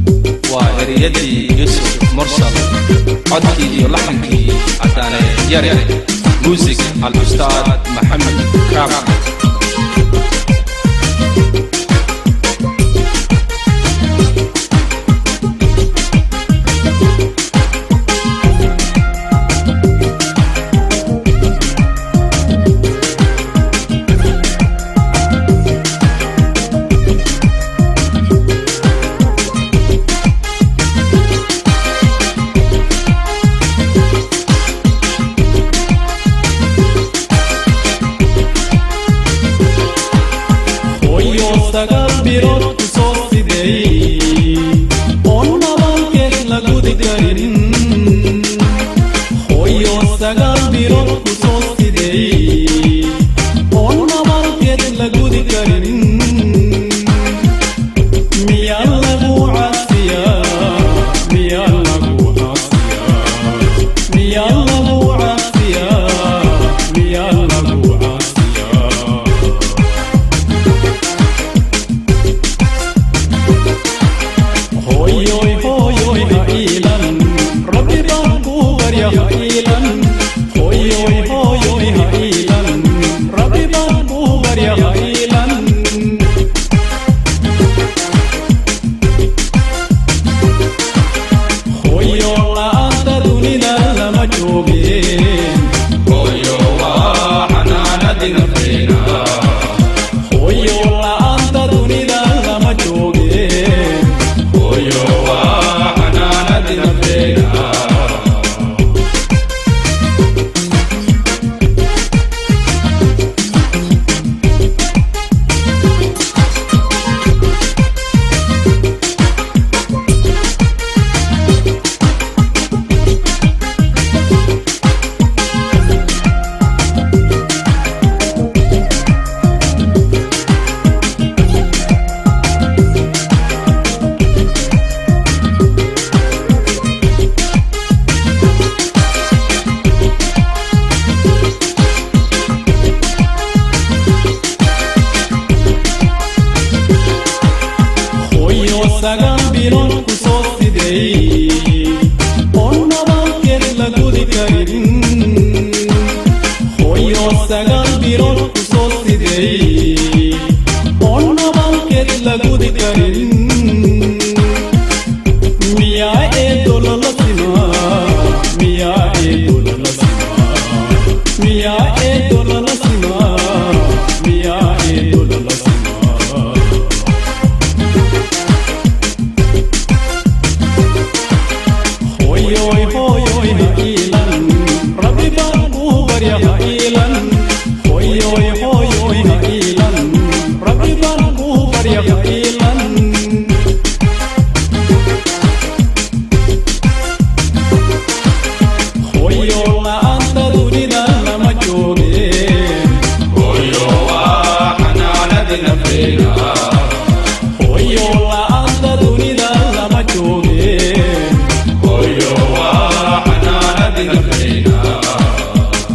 waa ereyadii yusuf mursal codkii iyo laxankii cadaane yare muusig al-ustaad maxamed kaama hoyo sagaal birood ku soo sideey oon nabaalkeed la gudi karin hoyo sagaal birood ku soo sideey oon nabaalkeed la gudi karin miyaa lagu caasiyaa miyaa lagu caasiyaa miyaa lagu caasiyaa miyaa lagu caasiyaa hoyoy hoyoy ha iilan rabbi baan kuu barya ha iilan hoyoy hoyoy ha iilan rabbi baan kuu barya ha iilan hoyo la'aanta dunida lama joogeen hooyo waa xanaanadii nafteena hoyo la'aanta dunida lama joogeen hooyo waa xanaanadii nafteena hoyo sagaal bilood ku soo sideey oon nabaalkeed la gudi karin hoyo sagaal bilood ku soo sideey oon nabaalkeed la gudi karin miyaa eedo lala simaa miyaa eedo lala simaa miyaa eedo lala simaa miyaa eedo lala simaa hoyoy hoyoy ha iilan rabbi baan kuu barya ha iilan hoyoy hoyoy ha iilan rabbi baan kuu barya ha iilan hoyo la'aanta dunida lama joogeen hooyo waa xanaanadii nafteena hoyo la'aanta